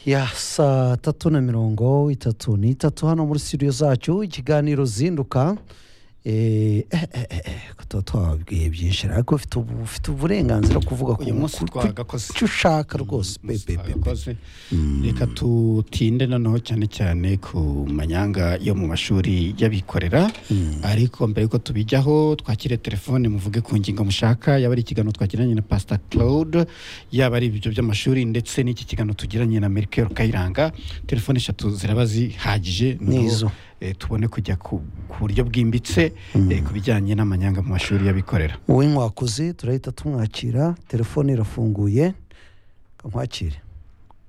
ya saa tatu na mirongo itatu n'itatu hano muri studio zacu ikiganiro zinduka eh, eh, eh, eh, eh, ko tuba twababwiye byinshi ariko ufite ubu- ufite uburenganzira bwo kuvuga uyu munsi ku- ku- twagakoze icyo ushaka rwose Uyu munsi pe, pe, pe, pe. twagakoze reka tutinde noneho cyane cyane ku manyanga yo mu mashuri y'abikorera ariko mbere yuko tubijyaho twakire telefone muvuge ku ngingo mushaka yaba ari ikiganiro twagiranye na pasita claude yaba ari ibyo by'amashuri ndetse n'iki kiganiro tugiranye na merkel kayiranga telefone eshatu ziraba zihagije noneho, Nizo. eh, tubone kujya ku ku buryo bwimbitse eh, ku bijyanye n'amanyanga mu mashuri y'abikorera wowe nkwakuzi turahita tumwakira telefone irafunguye kamwakire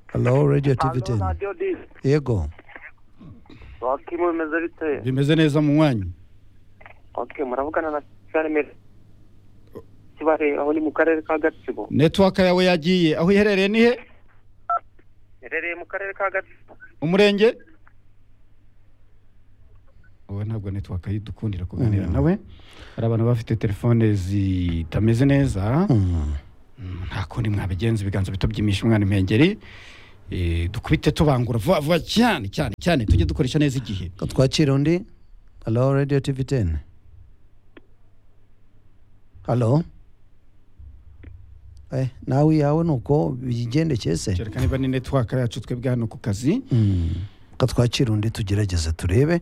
halo radiyo tivi Halo, teni Radio Disc. yego Wakimu bimeze bite? bimeze neza mu mwanya Okay, muravugana na Charles Kibare aho ni mu karere ka Gatsibo. netiwaka yawe yagiye aho iherereye ni he Herereye mu karere ka Gatsibo. umurenge wowe ntabwo netiwaka yidukundira kuganira nawe hari abantu baba bafite telefone zitameze neza Mm. Mm, nta kundi mwabigenza ibiganza bito byimisha umwana impengeri Eh, dukubite tubangura vuba vuba cyane cyane cyane tujye dukoresha neza igihe Ko twakira undi halo radiyo tivi teni halo Eh, nawe yawe ni uko bigendekeye se kereka niba ni netiwaka yacu twebwe hano ku kazi katwakira undi tugerageze turebe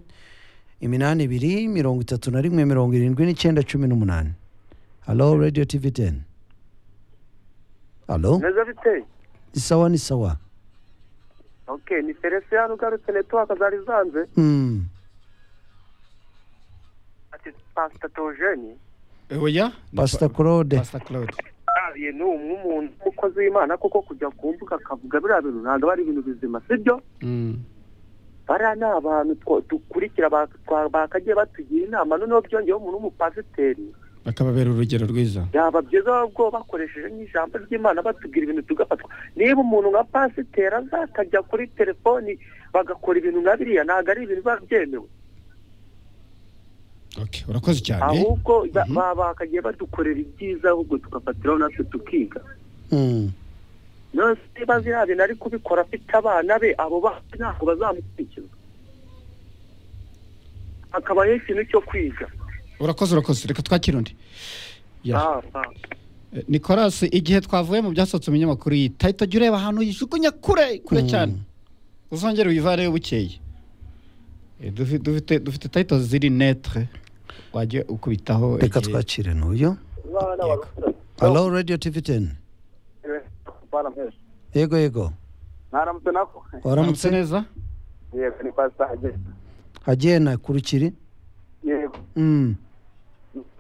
iminani ibiri mirongo itatu na rimwe mirongo irindwi n'icyenda cumi n'umunani halo radiyo tivi teni halo Bimeze bite? isawa ni sawa Okay, ni Celestia ugarutse network zari zanze. Mm. Ati Pastor Togeni. Eh, oya Ni pasita pa- claude Pastor Claude. Ariye ni umwumuntu umukozi w'Imana kuko kujya kumbuga akavuga biriya bintu ntabwo ari ibintu bizima sibyo Mm. bariya ni abantu two- dukurikira ba- twa- bakagiye batugira inama noneho byongeyeho umuntu w'umupasiteri bakababera urugero rwiza byaba byiza ubwo bakoresheje nk'ijambo ry'imana batubwira ibintu tugafatwa niba umuntu nka pasiteri azakajya kuri telefoni bagakora ibintu nka biriya ntabwo ari ibintu biba byemewe okay urakoze cyane ahubwo ba- ba- bakagiye badukorera ibyiza ahubwo tugafatiraho natwe tukiga Mm. none se niba ziriya bintu ari kubikora afite abana be abo bana ntabwo bazamukurikiza hakabaho ikintu cyo kwiga urakoze urakoze reka twakire undi Ya. Ah, ah. Eh, Nicolas igihe twavuye mu byasohotse mu binyamakuru iyi tahita jya ureba ahantu uyijugunya kure kure Mm. cyane uzongere uyivareyo bukeye Eh, dufi- dufite dufite tahita ziri netre wajya ukubitaho reka igihe- twakire n'uyu halo radiyo tivi teni yego yego mwaramutse nako Uramutse waramutse neza yego ni pasitaje agena kurukiri yego Mm.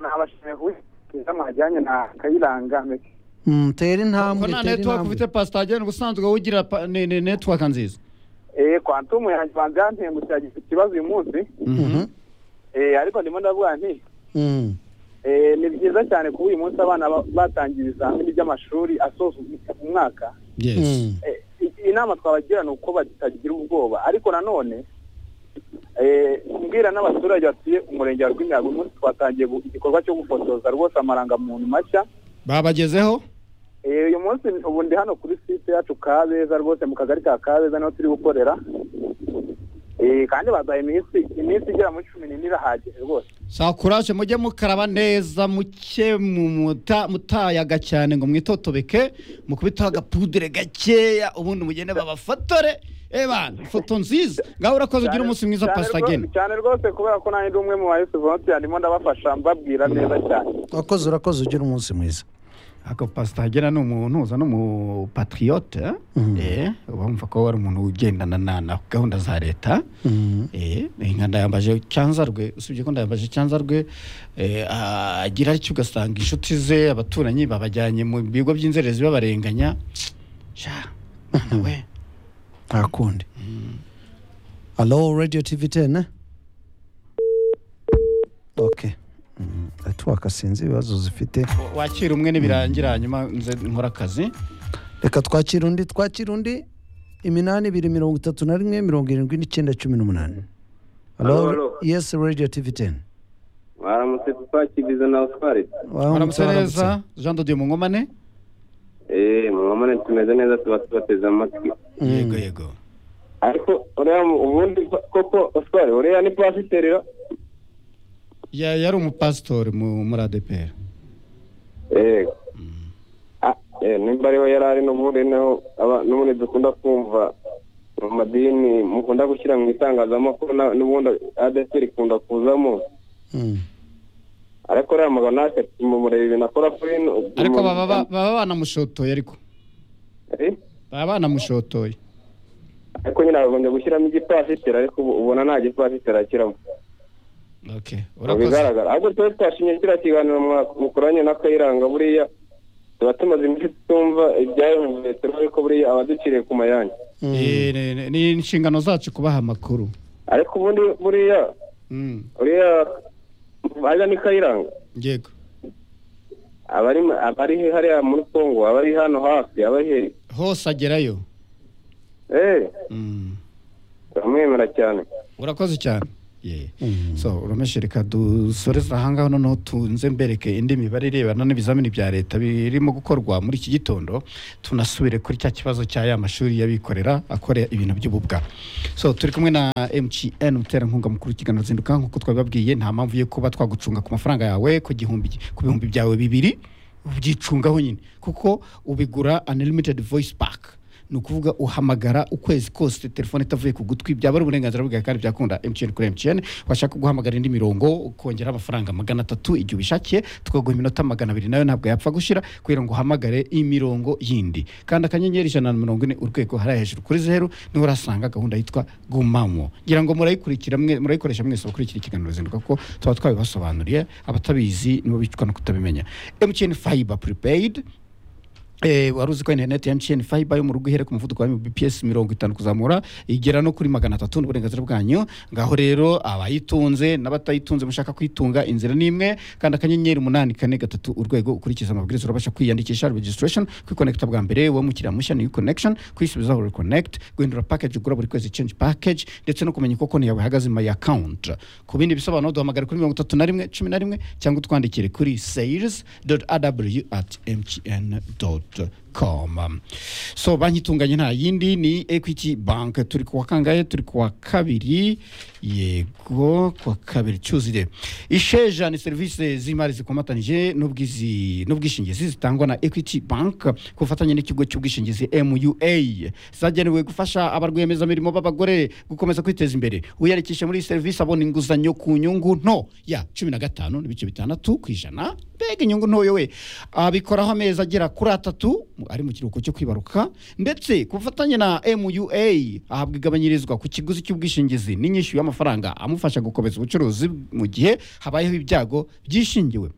nabashimiye kuba mwajyanye na kayiranga mbese Mm, tera ko intambwe nta tera network intambwe ufite pasitaje ubusanzwe wowe ugira pa- ni- ni network nziza eee kwantumu yanjye banze yantengutse yagize ikibazo uyu munsi Mhm. eee ariko ndimo ndavuga nti Mm. eee ni byiza cyane kuba uyu munsi abana ba- batangiye ibizamini by'amashuri asoza um- umwaka yes Mm. Eh, i- inama twabagira ni uko batagira ubwoba ariko nanone eee kumbwira n'abaturage batuye umurenge wa rwimiyaga uyu munsi twatangiye gu- igikorwa cyo gufotoza rwose amarangamuntu mashya babagezeho Eh, uyu munsi ubu ndi hano kuri site yacu kabeza rwose mu kagari ka kabeza niho turi gukorera Eh, kandi baduhaye iminsi iminsi igera muri cumi n'ine irahagije rwose saa kuraje mujye mukaraba neza muke mu- muta- mutayaga cyane ngo mwitotobeke mukubiteho agapudire gakeya ubundi mugende babafatore ebana ifoto nziza ngaho urakoze ugira umunsi mwiza Cyane pasita rwo- ageni cyane rwose kubera ko nanjye ndi umwe mu bayisi volontiya ndimo ndabafasha mbabwira neza cyane wakoze urakoze ugira umunsi mwiza ako pasita agena ni umuntu uza ni umupatiriyote Mhm. eh, uba wumva ko wari umuntu ugendana na na gahunda za leta Mm. Eh, nka ndayambaje cyanza rwe usibye ko ndayambaje cyanza rwe eh, agira atyo ugasanga inshuti ze abaturanyi babajyanye mu bigo by'inzererezi babarenganya sha mwana we nta kundi halo radiyo tivi teni oke network sinzi ibibazo zifite wa- wakira umwe nibirangira hanyuma nze nkora akazi reka twakira undi twakira undi iminani ibiri mirongo itatu na rimwe mirongo irindwi n'icyenda cumi n'umunani Halo, halo halo. yesi radiyo tivi teni mwaramutse twakigize na oswari uramutse neza jean dodiyo mu nkomane eee mwamane tumeze neza tuba tubateze amatwi yego yego ariko uriya mu- ubundi ko- koko oswari uriya ni pasiteri ra? Ya- yari umupasitori mu- muri adeperi eee Ah, eh, nimba ariho yari ari n'ubundi naho aba- n'ubundi dukunda kumva mu madini mukunda gushyira mu itangazamakuru na- n'ubundi adeperi ikunda kuzamo ariko uriya mugabo natwe tumumureba ibintu akora kuri ino ariko baba ba- baba banamushotoye ariko Eh? baba banamushotoye ariko nyine bagombye gushyiramo igipasiteri ariko ubu- ubona nta gipasiteri ashyiramo okay mu urakoze bigaragara ahubwo tuba twashimye kiriya kiganiro mwa- mukoranye na kayiranga buriya tuba tumaze iminsi tumva ibyavuye turabona ko buriya abaduciriye ku mayange Eh, ni- ni- ni inshingano zacu kubaha amakuru ariko ubundi buriya Mm, buriya ariya ni kayiranga yego abari abari hariya muri kongo abari hano hafi abari hehe hose agerayo eee Mm. turamwemera cyane urakoze cyane Yeah. so urumeshe reka dusoreze aha ngaho noneho tunze mbereke indi mibare irebana n'ibizamini bya leta birimo gukorwa muri iki gitondo tunasubire kuri cya kibazo cya ya mashuri y'abikorera akora ibintu by'ububwa so turi kumwe na mgn umuterankunga mukuru w'ikiganiro zinduka nk'uko twabibabwiye nta mpamvu yo kuba twagucunga ku mafaranga yawe ku gihumbi ku bihumbi byawe bibiri ubyicungaho nyine kuko ubigura unlimited voice pack ni ukuvuga uhamagara ukwezi kose telefone itavuye ku gutwi byaba ari uburenganzira bwawe kandi byakunda mtn kuri mtn washaka guhamagara indi mirongo ukongera amafaranga magana atatu igihe ubishakiye tukaguha iminota magana abiri nayo ntabwo yapfa gushira kugira ngo uhamagare imirongo yindi kandi akanyenyeri ijana na mirongo ine urwego hariya hejuru kuri zeru niho urasanga gahunda yitwa gumamo ngira ngo murayikurikira mwe murayikoresha mwese bakurikira ikiganiro zinduka kuko tuba twabibasobanuriye abatabizi nibo bicwa no kutabimenya mtn fiber prepaid Eh, wari uzi ko interineti ya mtn fiber yo mu rugo ihere ku muvuduko wa mbps mirongo itanu kuzamura igera no kuri magana atatu n'uburenganzira bwanyu ngaho rero abayitunze n'abatayitunze mushaka kuyitunga inzira ni imwe kandi akanyenyeri umunani kane gatatu urwego ukurikiza amabwiriza urabasha kwiyandikisha registration kwikonekita bwa mbere wowe mukiriya mushya new connection kwisubizaho reconnect guhindura package ugura buri kwezi change package ndetse no kumenya uko konti yawe ihagaze my account ku bindi bisobanuro duhamagara kuri mirongo itatu na rimwe cumi na rimwe cyangwa utwandikire kuri sales aw at mtn com so banki itunganye nta yindi ni equity bank turi kuwa kangahe turi kuwa kabiri yego kuwa kabiri cyuzire isheja ni serivisi z'imari zikomatanyije n'ubwizi- n'ubwishingizi zitangwa na equity bank ku bufatanye n'ikigo cy'ubwishingizi mua zagenewe gufasha abarwiyemezamirimo b'abagore gukomeza kwiteza imbere wiyandikishe muri iyi serivisi abona inguzanyo ku nyungu nto ya cumi na gatanu n'ibice bitandatu ku ijana mbega inyungu ntoyo we abikoraho amezi agera kuri atatu ari mu kiruhuko cyo kwibaruka ndetse ku bufatanye na mua ahabwa igabanyirizwa ku kiguzi cy'ubwishingizi n'inyishyu y'amafaranga amufasha gukomeza ubucuruzi mu gihe habayeho ibyago byishingiwe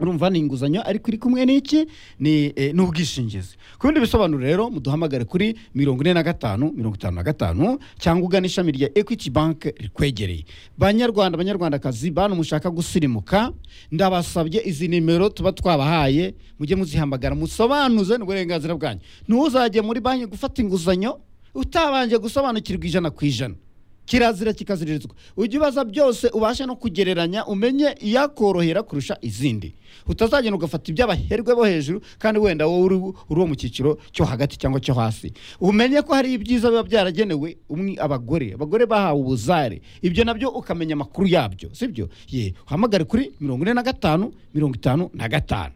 urumva ni inguzanyo ariko iri kumwe n'iki ni eh, n'ubwishingizi ku bindi bisobanuro rero muduhamagare kuri mirongo ine na gatanu mirongo itanu na gatanu cyangwa ugana ishami rya equity bank rikwegereye banyarwanda banyarwandakazi bantu mushaka gusirimuka ndabasabye izi nimero tuba twabahaye mujye muzihamagara musobanuze n'uburenganzira bwanyu ntuzajye muri banki gufata inguzanyo utabanje gusobanukirwa ijana ku ijana kirazira kikaziririzwa ujya ubaza byose ubashe no kugereranya umenye iyakorohera kurusha izindi utazagenda ugafata iby'abaherwe bo hejuru kandi wenda wowe uri uri uwo mu cyiciro cyo hagati cyangwa cyo hasi umenye ko hari ibyiza biba byaragenewe umwe abagore abagore bahawe ubuzare ibyo nabyo ukamenya amakuru yabyo sibyo ye uhamagare kuri mirongo ine na gatanu mirongo itanu na gatanu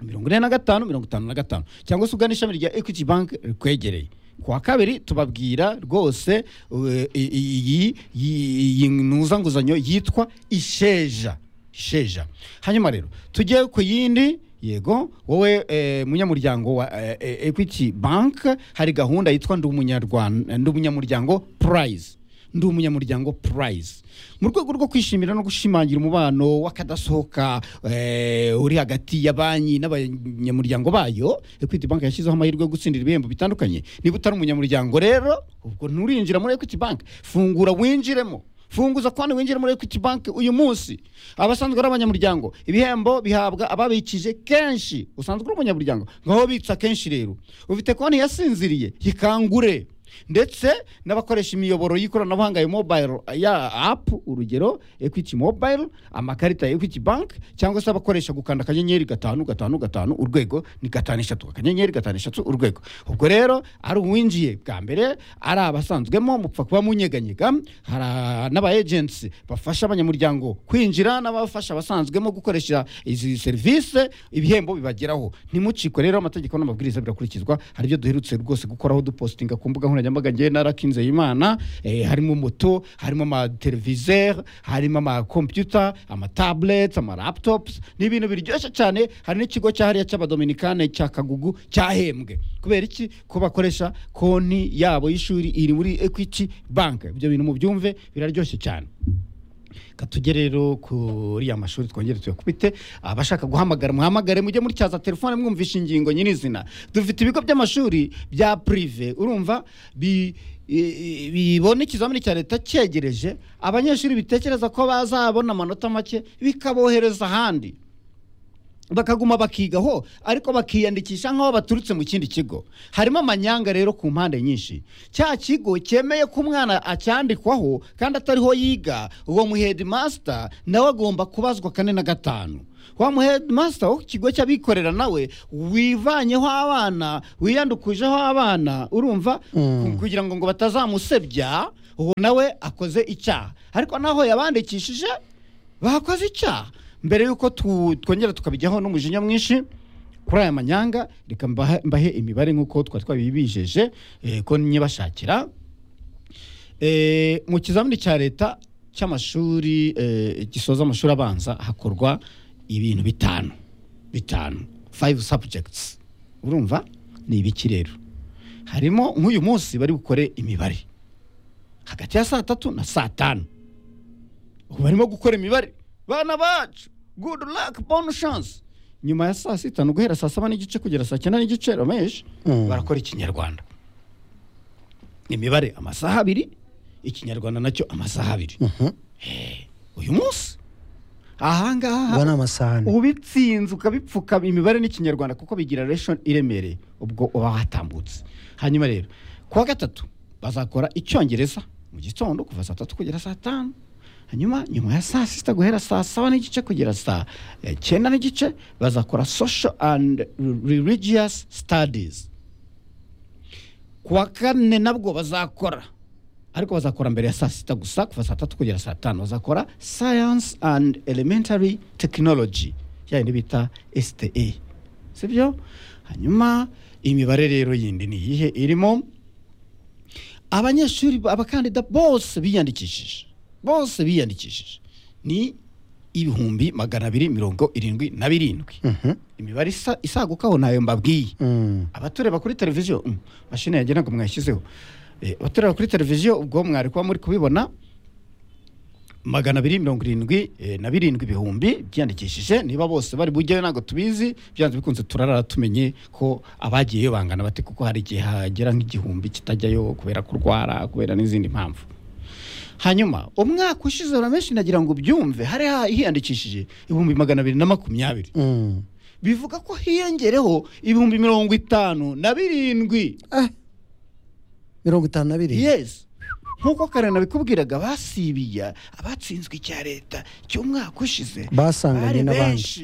mirongo ine na gatanu mirongo itanu na gatanu cyangwa se ugana ishami rya equity bank rikwegereye ku wa kabiri tubabwira rwose eh, i- i- iyi iyi- iyi ntuzanguzanyo yitwa isheja isheja hanyuma rero tujye ku yindi yego wowe eh, munyamuryango wa eh, eh, equity bank hari gahunda yitwa ndi umunyarwanda ndi umunyamuryango prize ndi umunyamuryango prize mu rwego rwo kwishimira no gushimangira umubano w'akadasohoka eh, uri hagati ya banki n'abanyamuryango bayo equity bank yashyizeho amahirwe yo gutsindira ibihembo bitandukanye niba utari umunyamuryango rero ubwo nturinjira muri equity bank fungura winjiremo funguza konti winjire muri equity bank uyu munsi abasanzwe ari abanyamuryango ibihembo bihabwa ababikije kenshi usanzwe uri umunyamuryango ngaho bitsa kenshi rero ufite konti yasinziriye yikangure ndetse n'abakoresha imiyoboro y'ikoranabuhanga ya mobayiro ya apu urugero ekwiti mobayiro amakarita ya ekwiti banki cyangwa se abakoresha gukanda akanyenyeri gatanu gatanu gatanu urwego ni gatanu eshatu akanyenyeri gatanu eshatu urwego ubwo rero ari uwinjiye bwa mbere ari abasanzwemo mupfa kuba munyeganyega hari n'aba ejensi bafasha abanyamuryango kwinjira n'abafasha abasanzwemo gukoresha izi serivisi ibihembo bibageraho ntimucikwe rero amategeko n'amabwiriza birakurikizwa hari ibyo duherutse rwose gukoraho dupositinga ku mbuga nkoranyambaga ngewe narakinze imana eh, harimo moto harimo amateleviseri harimo amakompiyuta amatabureti amaraptops ni ibintu biryoshye cyane hari n'ikigo cyahariya cy'abadominikane cya kagugu cyahembwe kubera iki ko bakoresha konti yabo y'ishuri iri muri ekwiti banki ibyo bintu mubyumve biraryoshye cyane katujye rero kuri ya mashuri twongere tuyakubite abashaka guhamagara muhamagare mujye muri cyaza telefone mwumvisha ingingo nyirizina dufite ibigo by'amashuri bya purive urumva bi i- i- bibona ikizamini cya leta cyegereje abanyeshuri bitekereza ko bazabona amanota make bikabohereza ahandi bakaguma bakigaho ariko bakiyandikisha nk'aho baturutse mu kindi kigo harimo amanyanga rero ku mpande nyinshi cya kigo cyemeye ko umwana acyandikwaho kandi atariho yiga uwo muhedimasita nawe agomba kubazwa kane na gatanu wa muhedimasita wo ku kigo cy'abikorera nawe wivanyeho abana wiyandukujeho abana urumva Mm. kugira ngo ngo batazamusebya uwo nawe akoze icyaha ariko naho yabandikishije bakoze icyaha mbere y'uko tu- twongera tukabijyaho n'umujinya mwinshi kuri aya manyanga reka mbahe mbahe imibare nk'uko twari twabibijeje eh, ko nyibashakira Eh, mu kizamini cya leta cy'amashuri eh, gisoza amashuri abanza hakorwa ibintu bitanu bitanu five subjects urumva ni ibiki rero harimo nk'uyu munsi bari bukore imibare hagati ya saa tatu na saa tanu ubu barimo gukora imibare bana bacu good luck bon chance nyuma ya saa sita ni uguhera saa saba n'igice kugera saa cyenda n'igice ramesh Mm. barakora ikinyarwanda imibare amasaha abiri ikinyarwanda nacyo amasaha abiri Eh, uyu munsi ahangaha ubona amasahani ubitsinze ukabipfuka imibare n'ikinyarwanda kuko bigira reshoni iremereye ubwo uba watambutse hanyuma rero kuwa gatatu bazakora icyongereza mu gitondo kuva saa tatu kugera saa tanu hanyuma nyuma ya saa sita guhera saa saba n'igice kugera saa eh, cyenda n'igice bazakora social and religious studies kuwa kane nabwo bazakora ariko bazakora mbere ya saa sita gusa kuva saa tatu kugera saa tanu bazakora science and elementary technology yayindi bita site sibyo hanyuma imibare rero yindi ni iyihe irimo abanyeshuri ba- abakandida bose biyandikishije bose biyandikishije ni ibihumbi magana abiri mirongo irindwi na birindwi Mhm. imibare isa- isagukaho ntayo mbabwiye Mm. abatureba kuri televiziyo mm, mashine yagira ngo mwashyizeho Eh, abatureba kuri televiziyo ubwo mwari kuba muri kubibona magana abiri mirongo irindwi eh, na birindwi ibihumbi byiyandikishije niba bose bari bujyayo ntabwo tubizi byanze bikunze turarara tumenye ko abagiyeyo bangana bate kuko hari igihe hagera nk'igihumbi kitajyayo kubera kurwara kubera n'izindi mpamvu hanyuma umwaka ushize uramenshi nagira ngo ubyumve hari ha- hiyandikishije ibihumbi magana abiri na makumyabiri Mm. bivuga ko hiyongereho ibihumbi mirongo itanu na birindwi Ah. mirongo itanu na biri yes nk'uko kare nabikubwiraga basibiya abatsinzwe icya leta cy'umwaka ushize basanganye bari n'abandi benshi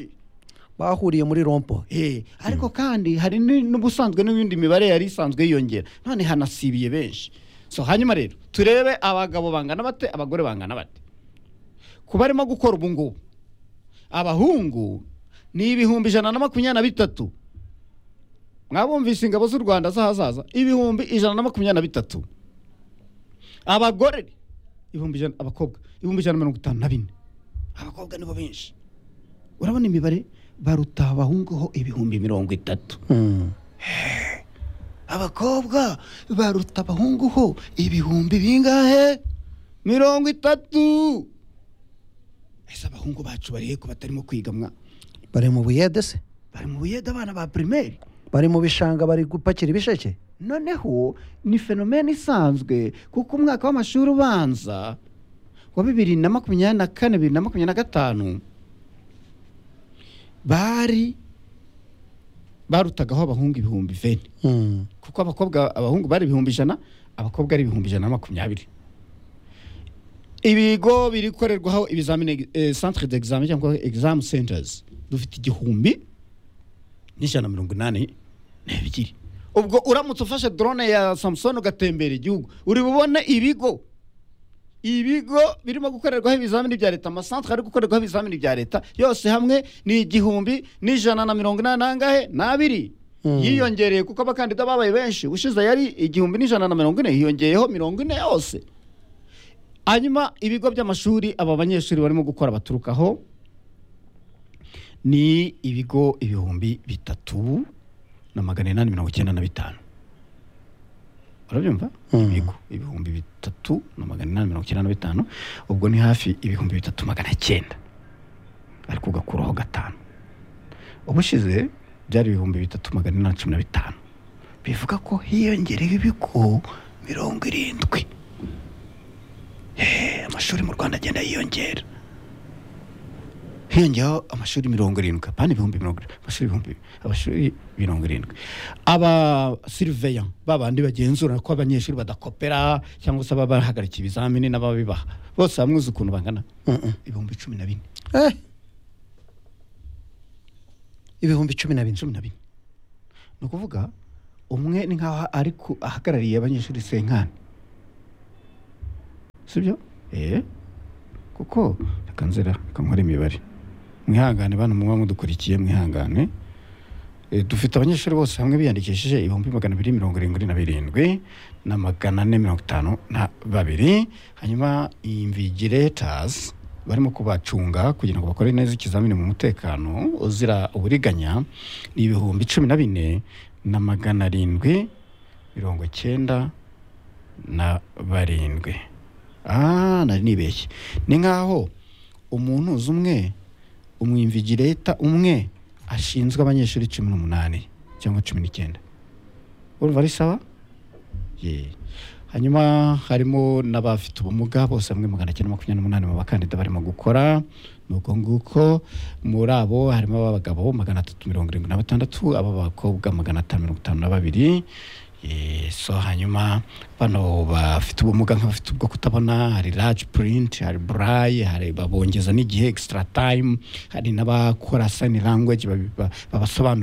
bahuriye muri rompo Eh, ariko kandi hari ni- n'ubusanzwe n'ibindi mibare yari isanzwe yiyongera none hanasibiye benshi so hanyuma rero turebe abagabo bangana bate abagore bangana bate ku barimo gukora ubu ngubu abahungu ni ibihumbi ijana na makumyabiri na bitatu mwabumvise ingabo z'u rwanda z'ahazaza ibihumbi ijana na makumyabiri na bitatu abagore ibihumbi ijana abakobwa ibihumbi ijana na mirongo itanu na bine abakobwa nibo benshi urabona imibare baruta abahunguho ibihumbi mirongo itatu Mm. abakobwa baruta abahunguho ibihumbi bingahe mirongo itatu ese abahungu bacu barihe ko batarimo kwiga mwa bari mu buyede se bari mu buyede abana ba pirimeri bari mu bishanga bari gupakira ibisheke noneho ni fenomene isanzwe kuko umwaka w'amashuri ubanza wa bibiri na makumyabiri na kane bibiri na makumyabiri na gatanu bari barutagaho abahungu ibihumbi veni Mm. kuko abakobwa abahungu bari ibihumbi ijana abakobwa ari ibihumbi ijana na makumyabiri ibigo birikorerwaho ibizamini eh, centre d'examen cyangwa exam centers dufite igihumbi n'ijana na mirongo inani n'ebyiri ubwo uramutse ufashe drone ya samusoni ugatembera igihugu uri bubone ibigo ibigo birimo gukorerwaho ibizamini bya leta amasantere ari gukorerwaho ibizamini bya leta yose hamwe ni igihumbi n'ijana na mirongo inani n'angahe n'abiri yiyongereye kuko abakandida babaye benshi ushize yari igihumbi n'ijana na mirongo ine hiyongeyeho mirongo ine yose hanyuma ibigo by'amashuri aba banyeshuri barimo gukora baturukaho ni ibigo ibihumbi bitatu na magana inani mirongo icyenda na bitanu urabyumva Mm. ibigo ibihumbi bitatu na magana inani mirongo icyenda na bitanu ubwo ni hafi ibihumbi bitatu magana cyenda ariko ugakuraho gatanu ubushize byari ibihumbi bitatu magana inani cumi na bitanu bivuga ko hiyongerewe ibigo mirongo irindwi Eh, amashuri mu rwanda agenda yiyongera hiyongeyeho amashuri mirongo irindwi apana ibihumbi mirongo irindwi amashuri ibihumbi amashuri mirongo irindwi aba siriveya babandi bagenzura ko abanyeshuri badakopera cyangwa se baba bahagarikiye ibizamini n'ababibaha bose hamwe uzi ukuntu bangana ibihumbi cumi na bine Eh. ibihumbi cumi na bine cumi na bine ni ukuvuga umwe ni nk'aho ari ku- ahagarariye abanyeshuri senkani sibyo eee kuko reka nzira reka nkore imibare mwihangane bana muba mudukurikiye mwihangane Eh, dufite abanyeshuri bose hamwe biyandikishije ibihumbi magana abiri mirongo irindwi na birindwi na magana ane mirongo itanu na babiri hanyuma imvigilators barimo kubacunga kugira ngo bakore neza ikizamini mu mutekano uzira uburiganya ni ibihumbi cumi na bine na magana arindwi mirongo icyenda na barindwi ah nari nibeshye ni nk'aho umuntu uzi umwe umwimvigireta umwe ashinzwe abanyeshuri cumi n'umunani cyangwa cumi n'icyenda urumva ari sawa Ye. hanyuma harimo n'abafite ubumuga bose hamwe magana cyenda makumyabiri n'umunani mu bakandida barimo gukora ni uko nguko muri abo harimo ab'abagabo magana atatu mirongo irindwi na batandatu ab'abakobwa magana atanu mirongo itanu na babiri Ye, so hanyuma bano bafite ubumuga nk'abafite ubwo kutabona hari large print hari braille hari babongeza n'igihe extra time hari n'abakora sign language babi- ba- babasobanurira